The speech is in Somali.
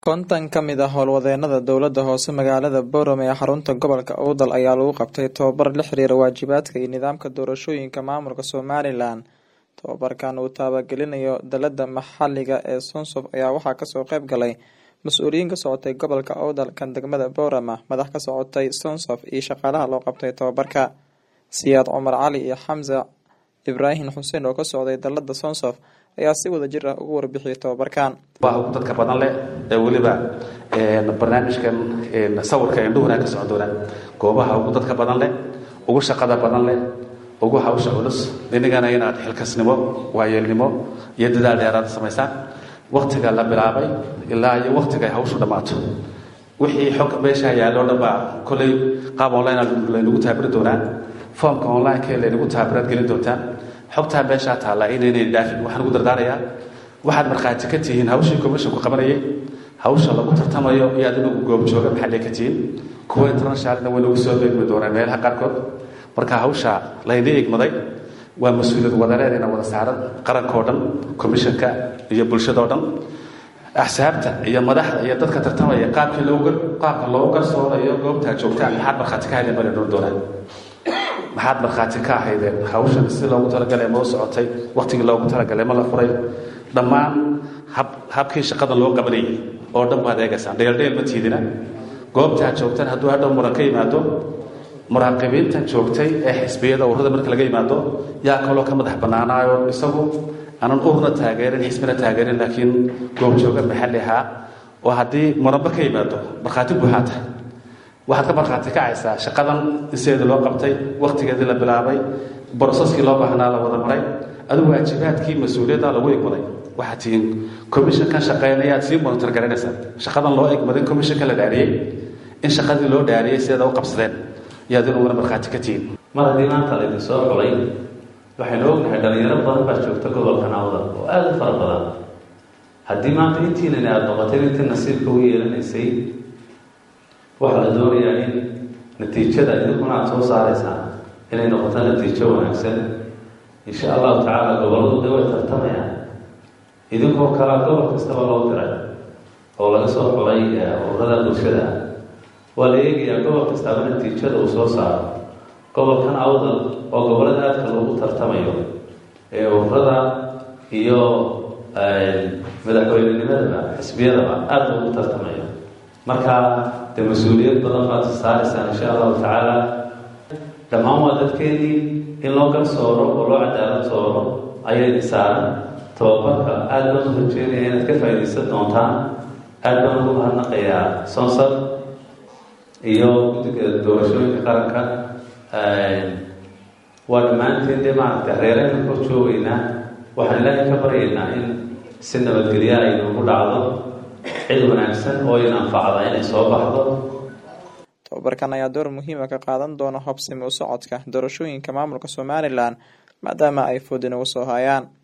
konton ka mid ah howlwadeenada dowlada hoose magaalada boorame ee xarunta gobolka owdal ayaa lagu qabtay tababar la xiriira waajibaadka iyo nidaamka doorashooyinka maamulka somalilan tababarkan uu taabagelinayo dalada maxaliga ee sonsof ayaa waxaa kasoo qeyb galay mas-uuliyiin ka socotay gobolka owdal kan degmada boorama madax ka socotay sonsof iyo shaqaalaha loo qabtay tababarka siyaad cumar cali iyo xamse ibraahim xuseen oo ka socday dalada sonsof ayaa si wada jir ah ugu warbixiyay tababarkan waa ugu dadka badan leh ee weliba barnaamijkan sawirka indhuhuna ka socon doonaan goobaha ugu dadka badan leh ugu shaqada badan leh ugu hawsha culus inagana inaad xilkasnimo waayeelnimo iyo dadaal dheeraad samaysaan waktiga la bilaabay ilaa iyo waktiga ay hawshu dhammaato wixii xog meesha yaalloo dhan baa kolley qaab online laynagu taabiri doonaan foomka online-ka laynagu taabiraad gelin doontaan xogtaa meeshaa taalla inaynay dhaafin waxaan ugu dardaarayaa waxaad markhaati ka tihiin hawshii commissionku qabanayay hawsha lagu tartamayo iyo adigu goobjooga maxalle ka tihiin kuwa internationalna way nagu soo beegmi doonaan meelaha qaarkood marka hawsha layna egmaday waa mas-uuliyad wadareedayna wada saaran qarankao dhan commissionka iyo bulshadao dhan axsaabta iyo madaxda iyo dadka tartamaya qaabkii looga qaabka loogu garsoonayo goobtaa joogtaan maxaad markhaati ka haydeen baa la doonaan maxaad markhaati ka ahaydeen hawshan si loogu talagalay ma u socotay wakhtigii loogu talagalay ma la furay dhammaan hab habkii shaqada loo qabanayay oo dhan baad eegaysaan dheeldheel ma tiidina goobtaa joogtaan hadduu hadhow muran ka yimaado muraaqibiintan joogtay ee xisbiyada ururada marka laga yimaado yaa kaloo ka madax bannaanaayo isagu aanan urna taageerin xisbina taageerin laakiin goobjooga maxalli ahaa oo haddii muranba ka yimaado markhaati buuxaa tahay waxaad ka markhaati kacaysaa shaqadan in sideedii loo qabtay wakhtigeedii la bilaabay brosaskii loo baahnaa la wada maray adigu waajibaadkii mas-uuliyadda lagu egmaday waxaad tihiin commissionkan shaqeynayaad sii monitor garanaysaa shaqadan loo egmaday commissionka la dhaariyey in shaqadii loo dhaariyey sideeda u qabsadeen yaad inuguna markhaati ka tihiin mar haddii maanta laydin soo xulay waxaynu ognahay dhalinyaro badan baa joogta gobolka nawda oo aada u fara badan haddii maanta intiinani aada noqotay intii nasiibka u yeelanaysay waxaa la doonayaa in natiijada idinkuna aada soo saaraysaan inay noqoto natiijo wanaagsan insha allahu tacaala gobolladu de way tartamayaan idinkoo kalea gobol kastaba loo diray oo laga soo xulay ururada bulshada waa la eegayaa gobol kastaaba natiijada uu soo saaro gobolkan awdal oo gobollada aadka loogu tartamayo ee ururada iyo madaxweynenimadaba xisbiyadaba aada loogu tartamayo marka dee mas-uuliyad badan baad saaraysaan insha allahu tacaala dhammaan waa dadkeenii in loo garsooro oo loo cadaalad sooro ayaydi saaran tababarka aada baan u rajeynaya inaad ka faaidaysan doontaan aada baan ugu mahadnaqayaa sonsal iyo guddiga doorashooyinka qaranka waa dhammaanteen dee maaragtay reerayna kor joogeynaa waxaan ilaahay ka baryaynaa in si nabadgelya ay noogu dhacdo cid wanaagsan oo in anfacda inay soo baxdo tababarkan ayaa door muhiima ka qaadan doona hobsimi u socodka doorashooyinka maamulka somalilan maadaama ay foodin ugu soo hayaan